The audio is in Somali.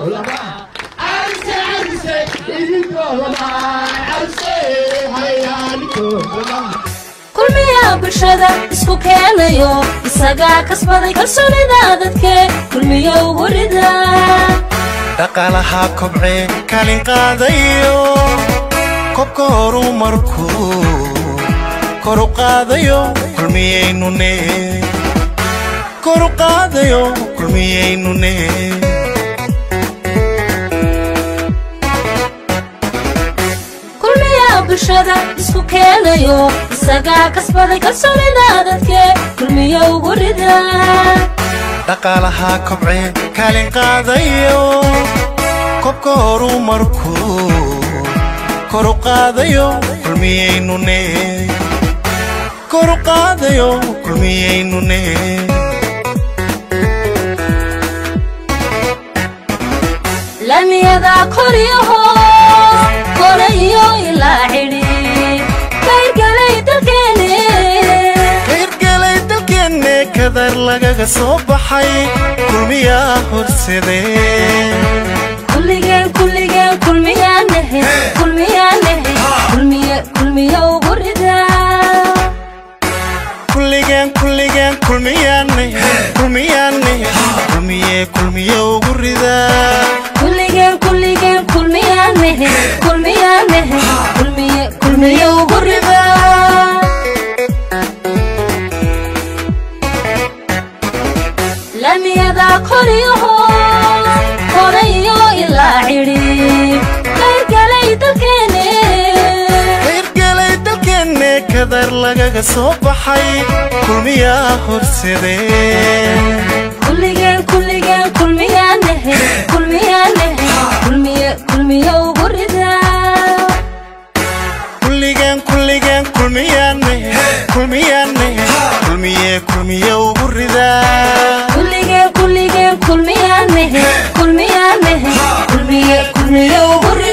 lama carise carise idinkoo lama carise hayaanikoo lama kulmiyaa bulshada isku keenayo isagaa kasbaday kalsoonida dadke kulmiyow gurida dhaqaalaha kobcee kaalin qaadayo kobka horumarkuu koru qaadayo kulmiyaynune koru qaadayo kulmiyaynune kulmiyaa bulshada isku keenayo isagaa kasbaday kalsoonida dadke kulmiyow gurida dhaqaalaha kobcee kaalin qaadayo kobka horumarkuu koru qaadayo kulmiyaynune koru qaadayo kulmiyaynune lamiyada koriyo hoos kore iyo ilaa cidhi kayrgalay dalkeene kayrgalay dalkeenne kadar lagaga soo baxay kulmiyaa horsadee kulligeen kulligeen kulmiyaanahe kulmiyaanahe kulmiye kulmiyow gurida kulligeen kulligeen kulmiyaane kulmiyaane kulmiye kulmiye ugu ridaa kulligeen kulligeen kulmiyaanahe kulmiyaanahe kulmiye kulmiyow gurida lamiyada koriyo hoos kore iyo ilaa cidhi kayrgalay dalkeene kayrgalay dalkeenne kadar lagaga soo baxay kulmiyaa horsadee kulligeen kulligeen kulmiyaanahe kulmiyaanahe kulmiye kulmiyow gurida kulligeen kulligeen kulmiyaane kulmiyaane kulmiye kulmiye ugu ridaa kulligeen kulligeen kulmiyaanahe kulmiyaanahe kulmiye kulmiyow gurida